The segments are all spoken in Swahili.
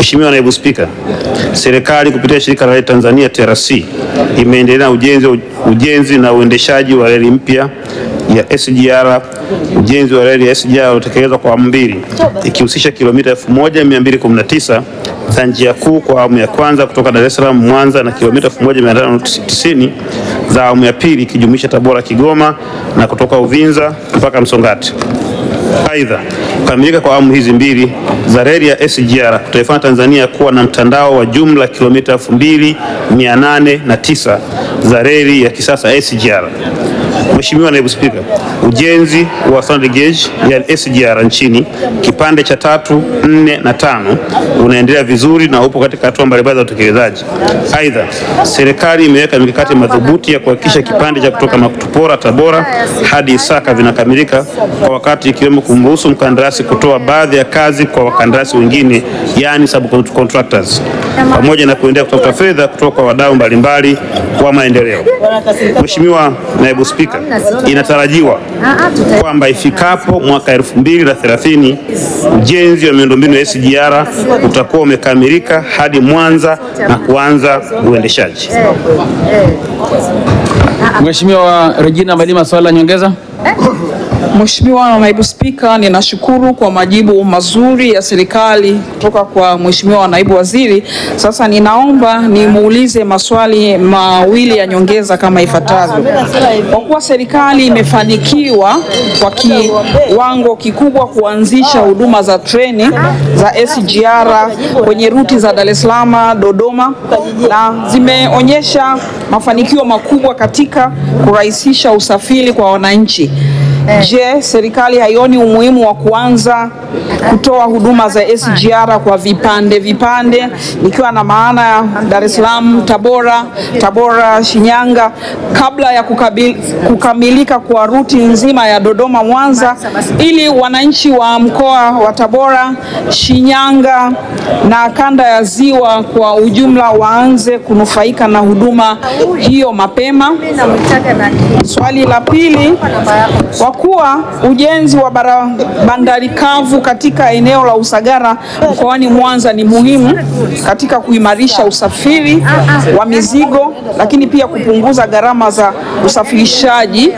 Mheshimiwa Naibu Spika, serikali kupitia shirika la reli Tanzania TRC imeendelea na ujenzi, ujenzi na uendeshaji wa reli mpya ya SGR. Ujenzi wa reli ya SGR utekelezwa kwa awamu mbili ikihusisha kilomita 1219 za njia kuu kwa awamu ya kwanza kutoka Dar es Salaam Mwanza na kilomita 1590 za awamu ya pili ikijumuisha Tabora Kigoma na kutoka Uvinza mpaka Msongati. Aidha, kukamilika kwa awamu hizi mbili za reli ya SGR kutaifanya Tanzania kuwa na mtandao wa jumla kilomita 2809 za reli ya kisasa SGR. Mheshimiwa Naibu Spika, ujenzi wa standard gauge ya SGR nchini kipande cha tatu, nne na tano unaendelea vizuri na upo katika hatua mbalimbali za utekelezaji. Aidha, serikali imeweka mikakati madhubuti ya kuhakikisha kipande cha kutoka Makutupora Tabora hadi Isaka vinakamilika kwa wakati, ikiwemo kumruhusu mkandarasi kutoa baadhi ya kazi kwa wakandarasi wengine, yani subcontractors, pamoja na kuendelea kutafuta fedha kutoka kwa wadau mbalimbali wa maendeleo. Mheshimiwa Naibu Spika, inatarajiwa kwamba ifikapo mwaka 2030 ujenzi wa miundombinu ya SGR utakuwa umekamilika hadi Mwanza na kuanza uendeshaji. Mheshimiwa Regina Malima, swali la nyongeza. Mheshimiwa Naibu Spika, ninashukuru kwa majibu mazuri ya serikali kutoka kwa Mheshimiwa Naibu Waziri. Sasa ninaomba nimuulize maswali mawili ya nyongeza kama ifuatavyo. Kwa kuwa serikali imefanikiwa kwa kiwango kikubwa kuanzisha huduma za treni za SGR kwenye ruti za Dar es Salaam, Dodoma na zimeonyesha mafanikio makubwa katika kurahisisha usafiri kwa wananchi. Je, serikali haioni umuhimu wa kuanza kutoa huduma za SGR kwa vipande vipande, nikiwa na maana ya Dar es Salaam, Tabora, Tabora, Shinyanga kabla ya kukabil, kukamilika kwa ruti nzima ya Dodoma Mwanza, ili wananchi wa mkoa wa Tabora, Shinyanga na kanda ya Ziwa kwa ujumla waanze kunufaika na huduma hiyo mapema. Swali la pili, kwa kuwa ujenzi wa bara bandari kavu katika eneo la Usagara mkoani Mwanza ni muhimu katika kuimarisha usafiri wa mizigo, lakini pia kupunguza gharama za usafirishaji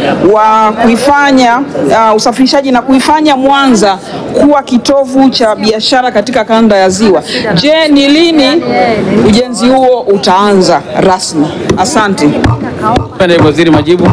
wa kuifanya uh, usafirishaji na kuifanya Mwanza kuwa kitovu cha biashara katika kanda ya Ziwa. Je, ni lini ujenzi huo utaanza rasmi? Asante. Naibu Waziri, majibu.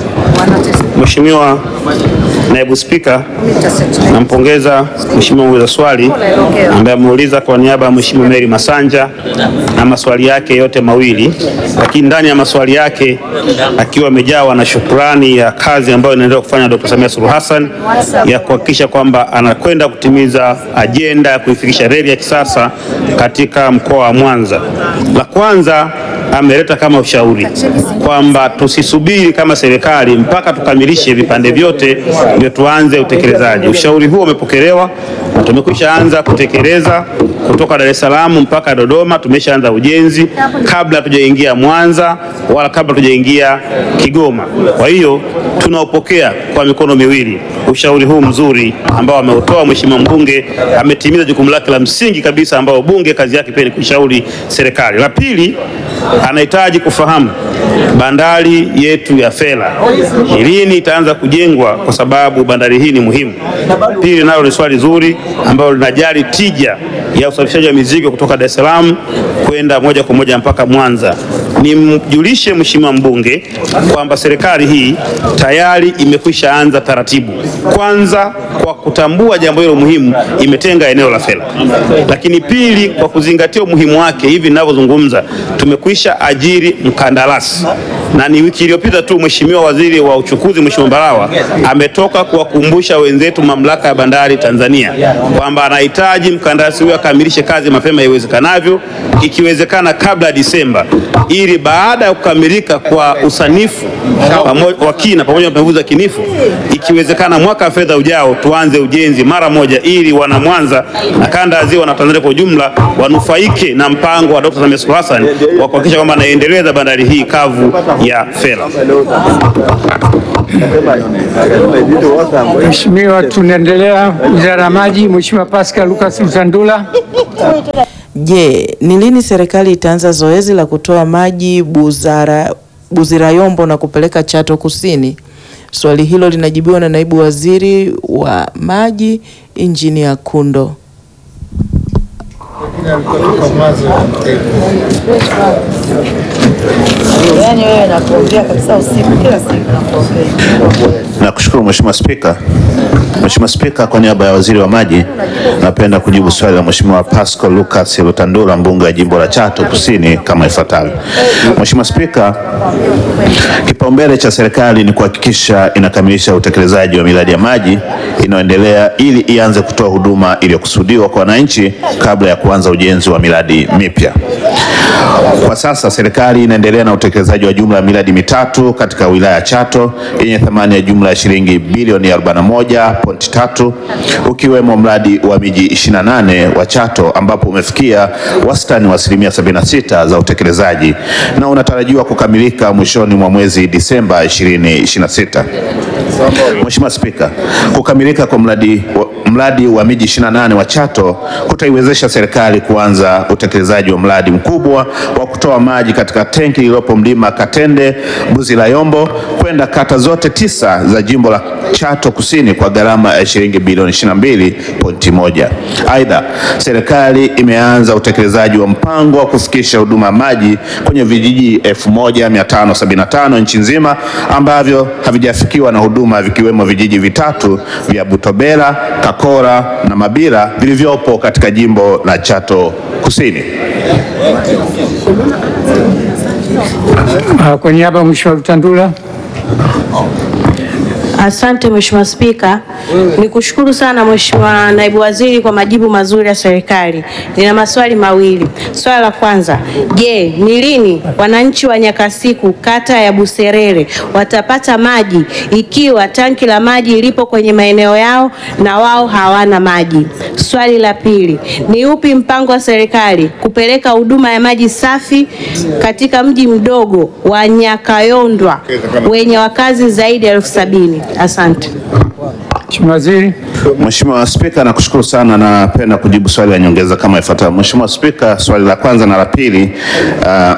Mheshimiwa Naibu Spika, nampongeza Mheshimiwa muuliza swali ambaye ameuliza kwa niaba ya Mheshimiwa Mary Masanja na maswali yake yote mawili, lakini ndani ya maswali yake akiwa amejawa na shukrani ya kazi ambayo inaendelea kufanya Dr. Samia Suluhu Hassan ya kuhakikisha kwamba anakwenda kutimiza ajenda ya kuifikisha reli ya kisasa katika mkoa wa Mwanza. La kwanza ameleta kama ushauri kwamba tusisubiri kama serikali mpaka tukamilishe vipande vyote ndio tuanze utekelezaji. Ushauri huo umepokelewa na tumekwisha anza kutekeleza kutoka Dar es Salaam mpaka Dodoma. Tumeshaanza ujenzi kabla hatujaingia Mwanza wala kabla hatujaingia Kigoma. Kwa hiyo tunaupokea kwa mikono miwili ushauri huu mzuri ambao ameutoa Mheshimiwa mbunge. Ametimiza jukumu lake la msingi kabisa, ambao bunge kazi yake pia ni kushauri serikali. La pili, anahitaji kufahamu bandari yetu ya Fela lini itaanza kujengwa, kwa sababu bandari hii ni muhimu. Pili, nalo ni swali zuri ambalo linajali tija ya usafirishaji wa mizigo kutoka Dar es Salaam kwenda moja kwa moja mpaka Mwanza. Nimjulishe Mheshimiwa mbunge kwamba serikali hii tayari imekwisha anza taratibu. Kwanza, kwa kutambua jambo hilo muhimu, imetenga eneo la Fela, lakini pili, kwa kuzingatia umuhimu wake, hivi ninavyozungumza tumekwisha ajiri mkandarasi na ni wiki iliyopita tu Mheshimiwa Waziri wa Uchukuzi Mheshimiwa Mbarawa ametoka kuwakumbusha wenzetu Mamlaka ya Bandari Tanzania kwamba anahitaji mkandarasi huyo akamilishe kazi mapema iwezekanavyo, ikiwezekana kabla ya Disemba, ili baada ya kukamilika kwa usanifu wa kina pamoja na pembuzi za kinifu, ikiwezekana mwaka wa fedha ujao tuanze ujenzi mara moja, ili wana Mwanza na kanda ya Ziwa na Tanzania kwa ujumla wanufaike na mpango wa Dr. Samia Suluhu Hassan wa kuhakikisha kwamba anaendeleza bandari hii kavu ya Fela. Mheshimiwa, tunaendelea. Wizara ya Maji, Mheshimiwa Pascal Lucas Msandula. Je, ni lini serikali itaanza zoezi la kutoa maji Buzara, Buzirayombo na kupeleka Chato Kusini? Swali hilo linajibiwa na naibu waziri wa maji Injinia Kundo. Yaani wewe nakuongea kabisa usiku kila siku nakuongea. Nakushukuru Mheshimiwa Spika. Mheshimiwa Spika, kwa niaba ya Waziri wa Maji, napenda kujibu swali la Mheshimiwa Pascal Lucas Lutandula, mbunge wa jimbo la Chato Kusini kama ifuatavyo. Mheshimiwa Spika, kipaumbele cha serikali ni kuhakikisha inakamilisha utekelezaji wa miradi ya maji inayoendelea ili ianze kutoa huduma iliyokusudiwa kwa wananchi kabla ya kuanza ujenzi wa miradi mipya. Kwa sasa serikali inaendelea na utekelezaji wa jumla ya miradi mitatu katika wilaya ya Chato yenye thamani ya jumla ya shilingi bilioni 41.3 ukiwemo mradi wa miji 28 wa Chato ambapo umefikia wastani wa asilimia 76 za utekelezaji na unatarajiwa kukamilika mwishoni mwa mwezi Disemba 2026. Mheshimiwa Spika, kukamilika kwa mradi wa, mradi wa miji 28 wa Chato kutaiwezesha serikali kuanza utekelezaji wa mradi mkubwa wa kutoa maji katika tenki lililopo mlima Katende Buzilayombo kwenda kata zote tisa za jimbo la Chato Kusini kwa gharama ya shilingi bilioni 22.1. Aidha, serikali imeanza utekelezaji wa mpango wa kufikisha huduma ya maji kwenye vijiji 1575 nchi nzima ambavyo havijafikiwa na huduma vikiwemo vijiji vitatu vya Butobela, Kakora na Mabira vilivyopo katika jimbo la Chato Kusini. Ah, Kwa niaba ya Mheshimiwa Lutandula. Asante Mheshimiwa Spika, nikushukuru sana Mheshimiwa Naibu Waziri kwa majibu mazuri ya serikali. Nina maswali mawili. Swali la kwanza, je, ni lini wananchi wa Nyakasiku kata ya Buserere watapata maji ikiwa tanki la maji lipo kwenye maeneo yao na wao hawana maji? Swali la pili, ni upi mpango wa serikali kupeleka huduma ya maji safi katika mji mdogo wa Nyakayondwa wenye wakazi zaidi ya elfu sabini? Asante. Mheshimiwa Waziri. Mheshimiwa Spika, nakushukuru sana. Napenda kujibu swali la nyongeza kama ifuatavyo. Mheshimiwa Spika, swali la kwanza na la pili uh,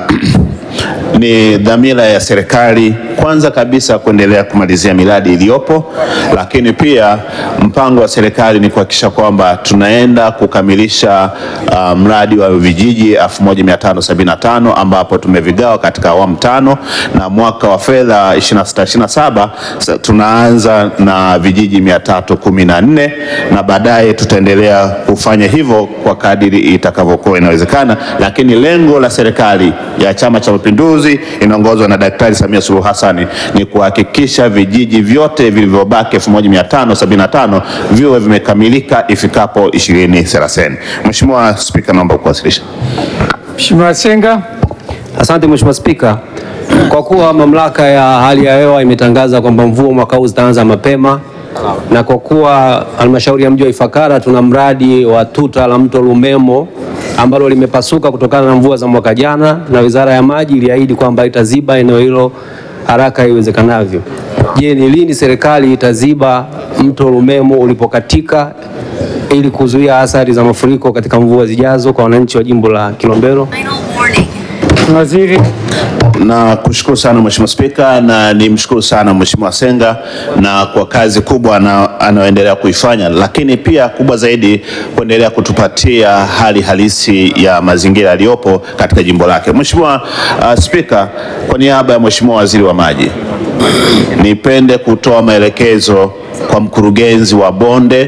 ni dhamira ya serikali kwanza kabisa kuendelea kumalizia miradi iliyopo, lakini pia mpango wa serikali ni kuhakikisha kwamba tunaenda kukamilisha uh, mradi wa vijiji 1575 ambapo tumevigawa katika awamu tano na mwaka wa fedha 26 27 tunaanza na vijiji 314 na baadaye tutaendelea kufanya hivyo kwa kadiri itakavyokuwa inawezekana, lakini lengo la serikali ya Chama cha Mapinduzi inaongozwa na Daktari Samia Suluhu Hassan ni kuhakikisha vijiji vyote vilivyobaki 1575 viwe vimekamilika ifikapo 2030. Mheshimiwa Spika, naomba kuwasilisha. Mheshimiwa Senga. Asante Mheshimiwa Spika. Kwa kuwa mamlaka ya hali ya hewa imetangaza kwamba mvua mwaka huu zitaanza mapema na kwa kuwa halmashauri ya mji wa Ifakara tuna mradi wa tuta la mto Lumemo ambalo limepasuka kutokana na mvua za mwaka jana, na Wizara ya Maji iliahidi kwamba itaziba eneo hilo haraka iwezekanavyo. Je, ni lini serikali itaziba mto Lumemo ulipokatika ili kuzuia athari za mafuriko katika mvua zijazo kwa wananchi wa jimbo la Kilombero? Mheshimiwa Waziri. Na kushukuru sana Mheshimiwa Spika, na nimshukuru sana Mheshimiwa Senga na kwa kazi kubwa ana- anayoendelea kuifanya, lakini pia kubwa zaidi kuendelea kutupatia hali halisi ya mazingira yaliyopo katika jimbo lake. Mheshimiwa uh, Spika, kwa niaba ya Mheshimiwa Waziri wa Maji, nipende kutoa maelekezo kwa mkurugenzi wa bonde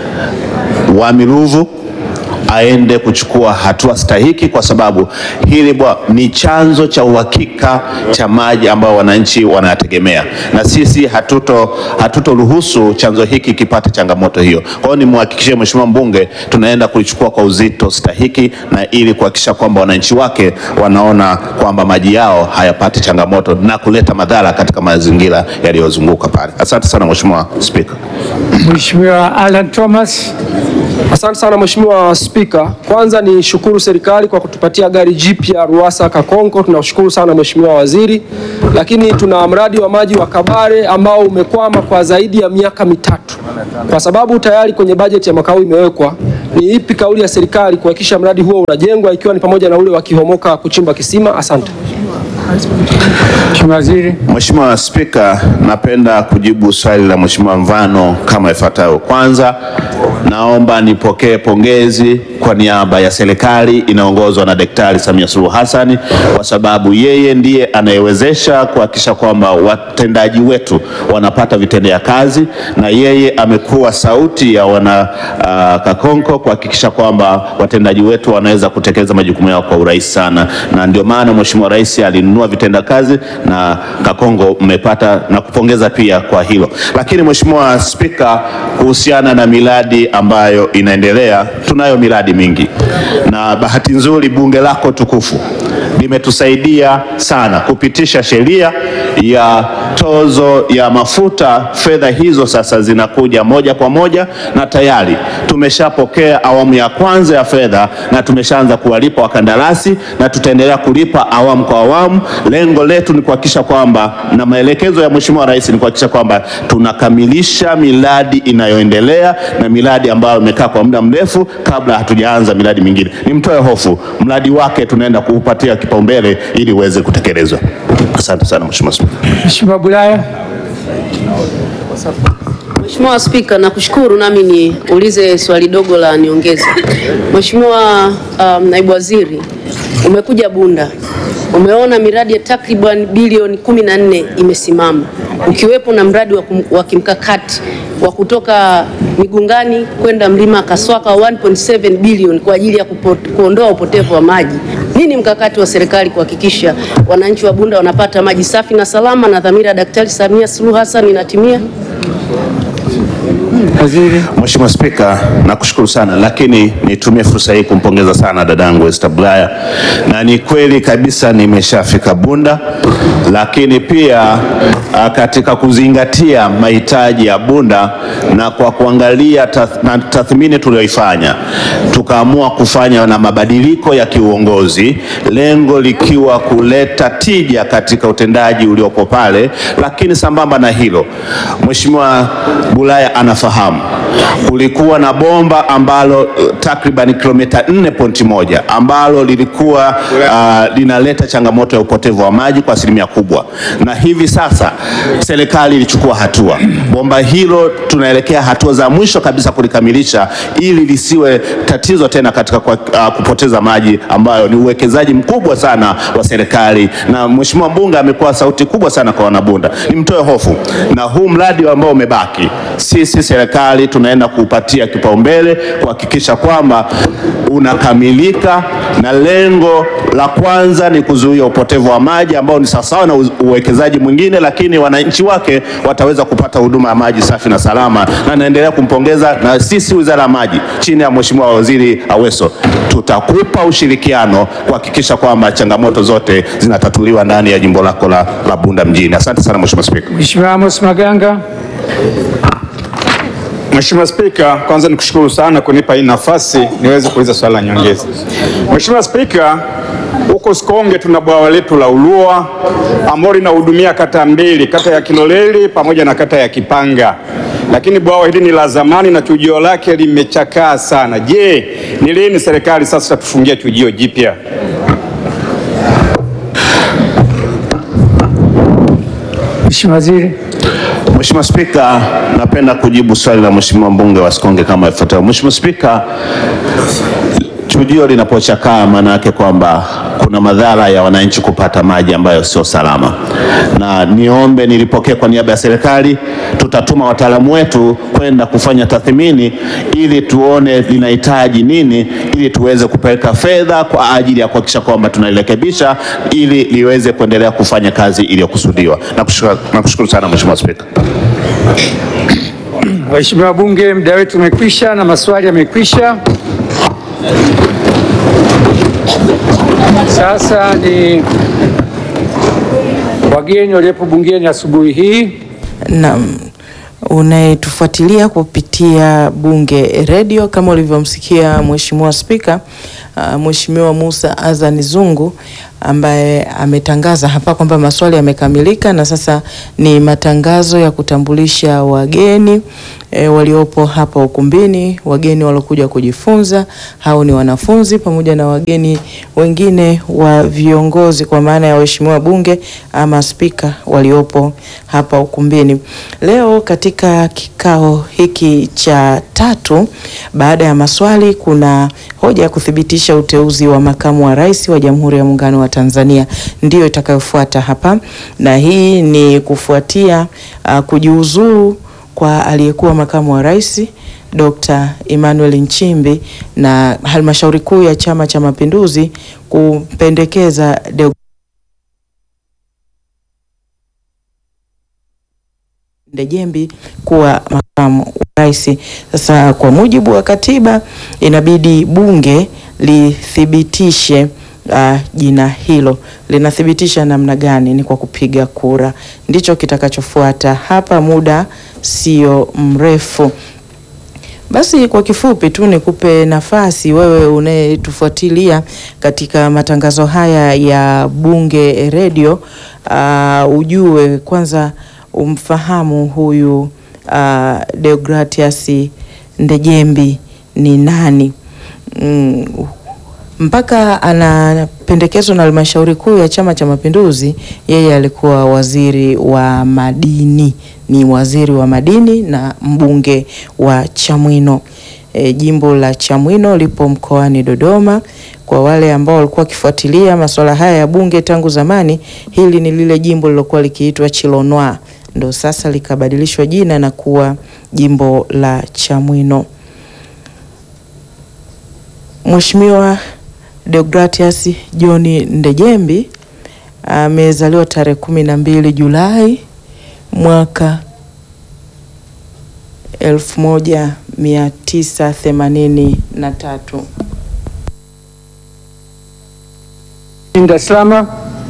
wa Miruvu aende kuchukua hatua stahiki, kwa sababu hili bwa ni chanzo cha uhakika cha maji ambao wananchi wanayategemea, na sisi hatuto hatutoruhusu chanzo hiki kipate changamoto hiyo. Kwa hiyo nimhakikishie Mheshimiwa mbunge tunaenda kulichukua kwa uzito stahiki, na ili kuhakikisha kwamba wananchi wake wanaona kwamba maji yao hayapati changamoto na kuleta madhara katika mazingira yaliyozunguka pale. Asante sana Mheshimiwa Spika. Mheshimiwa Alan Thomas. Asante sana Mheshimiwa Spika. Kwanza ni shukuru serikali kwa kutupatia gari jipya Ruwasa Kakonko, tunashukuru sana Mheshimiwa Waziri. Lakini tuna mradi wa maji wa Kabare ambao umekwama kwa zaidi ya miaka mitatu, kwa sababu tayari kwenye bajeti ya mwaka huu imewekwa ni ipi kauli ya serikali kuhakikisha mradi huo unajengwa ikiwa ni pamoja na ule wa Kihomoka kuchimba kisima? Asante. Mheshimiwa Waziri. Mheshimiwa Spika, napenda kujibu swali la Mheshimiwa Mvano kama ifuatavyo. Kwanza, naomba nipokee pongezi kwa niaba ya serikali inaongozwa na Daktari Samia Suluhu Hassan kwa sababu yeye ndiye anayewezesha kuhakikisha kwamba watendaji wetu wanapata vitendea kazi na yeye amekuwa sauti ya wana uh, Kakonko kuhakikisha kwamba watendaji wetu wanaweza kutekeleza majukumu yao kwa urahisi sana, na ndio maana Mheshimiwa Rais alinunua vitenda kazi na Kakongo mmepata na kupongeza pia kwa hilo. Lakini Mheshimiwa Spika, kuhusiana na miradi ambayo inaendelea, tunayo miradi mingi na bahati nzuri bunge lako tukufu limetusaidia sana kupitisha sheria ya tozo ya mafuta. Fedha hizo sasa zinakuja moja kwa moja na tayari tumeshapokea awamu ya kwanza ya fedha na tumeshaanza kuwalipa wakandarasi na tutaendelea kulipa awamu kwa awamu. Lengo letu ni kuhakikisha kwamba na maelekezo ya Mheshimiwa Rais ni kuhakikisha kwamba tunakamilisha miradi inayoendelea na miradi ambayo imekaa kwa muda mrefu kabla hatujaanza miradi mingine. Nimtoe hofu, mradi wake tunaenda kuupatia kipaumbele ili uweze kutekelezwa. Asante sana Mheshimiwa Spika. Mheshimiwa Bulaya. Mheshimiwa Spika, nakushukuru nami niulize swali dogo la niongeza. Mheshimiwa um, Naibu Waziri, umekuja Bunda, umeona miradi ya takriban bilioni kumi na nne imesimama ukiwepo na mradi wa, kum, wa kimkakati wa kutoka Migungani kwenda Mlima Kaswaka wa 1.7 bilioni kwa ajili ya kupot, kuondoa upotevu wa maji. Nini mkakati wa serikali kuhakikisha wananchi wa Bunda wanapata maji safi na salama na dhamira ya Daktari Samia Suluhu Hassan inatimia? Waziri. Mheshimiwa Spika, nakushukuru sana, lakini nitumie fursa hii kumpongeza sana dadangu Esther Bulaya, na ni kweli kabisa nimeshafika Bunda, lakini pia a, katika kuzingatia mahitaji ya Bunda na kwa kuangalia tath, na tathmini tuliyoifanya tukaamua kufanya na mabadiliko ya kiuongozi, lengo likiwa kuleta tija katika utendaji uliopo pale, lakini sambamba na hilo Mheshimiwa Bulaya anafahamu kulikuwa na bomba ambalo uh, takriban kilomita 4.1 ambalo lilikuwa uh, linaleta changamoto ya upotevu wa maji kwa asilimia kubwa, na hivi sasa serikali ilichukua hatua. Bomba hilo tunaelekea hatua za mwisho kabisa kulikamilisha ili lisiwe tatizo tena katika kwa, uh, kupoteza maji ambayo ni uwekezaji mkubwa sana wa serikali, na Mheshimiwa mbunge amekuwa sauti kubwa sana kwa wanabunda. Nimtoe hofu na huu mradi ambao umebaki, sisi serikali tunaenda kuupatia kipaumbele kuhakikisha kwamba unakamilika, na lengo la kwanza ni kuzuia upotevu wa maji ambao ni sawasawa na uwekezaji mwingine, lakini wananchi wake wataweza kupata huduma ya maji safi na salama, na naendelea kumpongeza. Na sisi Wizara ya Maji chini ya Mheshimiwa Waziri Aweso tutakupa ushirikiano kuhakikisha kwamba changamoto zote zinatatuliwa ndani ya jimbo lako la, la Bunda mjini. Asante sana Mheshimiwa Spika. Mheshimiwa Amos Maganga. Mheshimiwa Spika, kwanza nikushukuru sana kunipa hii nafasi niweze kuuliza swali la nyongeza. Mheshimiwa Spika, huko Sikonge tuna bwawa letu la Ulua ambalo linahudumia kata mbili, kata ya Kiloleli pamoja na kata ya Kipanga, lakini bwawa hili ni la zamani na chujio lake limechakaa sana. Je, ni lini serikali sasa itatufungia chujio jipya? Mheshimiwa Waziri. Mheshimiwa Spika, napenda kujibu swali la Mheshimiwa mbunge wa Sikonge kama ifuatavyo. Mheshimiwa Spika, chujio linapochakaa maana yake kwamba kuna madhara ya wananchi kupata maji ambayo sio salama, na niombe nilipokee kwa niaba ya serikali, tutatuma wataalamu wetu kwenda kufanya tathmini ili tuone linahitaji nini, ili tuweze kupeleka fedha kwa ajili ya kuhakikisha kwamba tunalirekebisha ili liweze kuendelea kufanya kazi iliyokusudiwa. Nakushukuru nakushukuru sana Mheshimiwa Spika. Waheshimiwa wabunge, muda wetu umekwisha na maswali yamekwisha. Sasa ni wageni waliopo bungeni asubuhi hii. Naam. unayetufuatilia kupitia Bunge Radio kama ulivyomsikia Mheshimiwa Spika uh, Mheshimiwa Musa Azani Zungu ambaye ametangaza hapa kwamba maswali yamekamilika na sasa ni matangazo ya kutambulisha wageni e, waliopo hapa ukumbini, wageni waliokuja kujifunza. Hao ni wanafunzi pamoja na wageni wengine wa viongozi kwa maana ya waheshimiwa bunge ama spika waliopo hapa ukumbini. Leo katika kikao hiki cha tatu, baada ya maswali, kuna hoja ya kuthibitisha uteuzi wa makamu wa rais wa Jamhuri ya Muungano wa Tanzania ndiyo itakayofuata hapa, na hii ni kufuatia uh, kujiuzuru kwa aliyekuwa makamu wa rais Dr. Emmanuel Nchimbi na halmashauri kuu ya Chama cha Mapinduzi kumpendekeza Deo Ndejembi kuwa makamu wa rais. Sasa kwa mujibu wa katiba inabidi bunge lithibitishe uh, jina hilo. Linathibitisha namna gani? Ni kwa kupiga kura, ndicho kitakachofuata hapa, muda sio mrefu. Basi kwa kifupi tu nikupe nafasi wewe unayetufuatilia katika matangazo haya ya Bunge Radio, uh, ujue kwanza umfahamu huyu uh, Deogratias Ndejembi ni nani? Mm, mpaka anapendekezwa na halmashauri kuu ya Chama cha Mapinduzi, yeye alikuwa waziri wa madini, ni waziri wa madini na mbunge wa Chamwino. E, jimbo la Chamwino lipo mkoani Dodoma. Kwa wale ambao walikuwa wakifuatilia masuala haya ya bunge tangu zamani, hili ni lile jimbo lilokuwa likiitwa Chilonwa, ndo sasa likabadilishwa jina na kuwa jimbo la Chamwino. Mheshimiwa Deogratias John Ndejembi amezaliwa tarehe kumi na mbili Julai mwaka elfu moja mia tisa themanini na tatu. Dar es Salaam.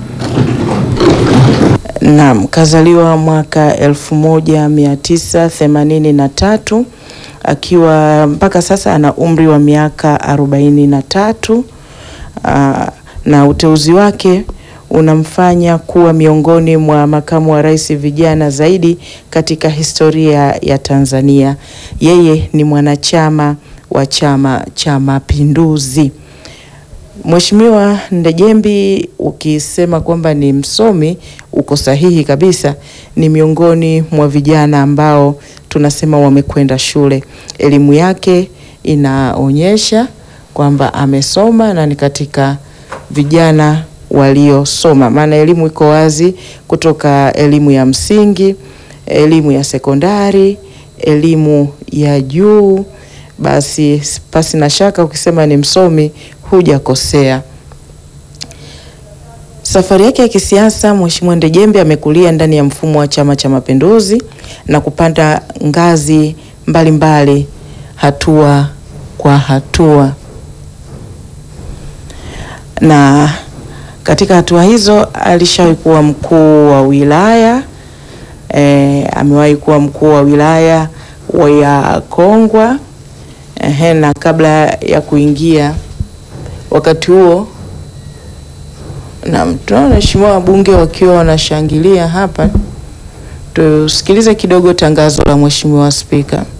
Naam, kazaliwa mwaka elfu moja mia tisa themanini na tatu akiwa mpaka sasa ana umri wa miaka arobaini na tatu. Aa, na uteuzi wake unamfanya kuwa miongoni mwa makamu wa rais vijana zaidi katika historia ya Tanzania. Yeye ni mwanachama wa Chama cha Mapinduzi. Mheshimiwa Ndejembi, ukisema kwamba ni msomi uko sahihi kabisa. Ni miongoni mwa vijana ambao tunasema wamekwenda shule. Elimu yake inaonyesha kwamba amesoma na ni katika vijana waliosoma, maana elimu iko wazi, kutoka elimu ya msingi, elimu ya sekondari, elimu ya juu. Basi pasi na shaka ukisema ni msomi hujakosea. Safari yake ya kisiasa, Mheshimiwa Ndejembe amekulia ndani ya mfumo wa Chama cha Mapinduzi na kupanda ngazi mbalimbali mbali, hatua kwa hatua, na katika hatua hizo alishawahi kuwa mkuu wa wilaya e, amewahi kuwa mkuu wa wilaya ya Kongwa ehe, na kabla ya kuingia wakati huo na tunaona waheshimiwa wabunge wakiwa wanashangilia hapa. Tusikilize kidogo tangazo la Mheshimiwa Spika.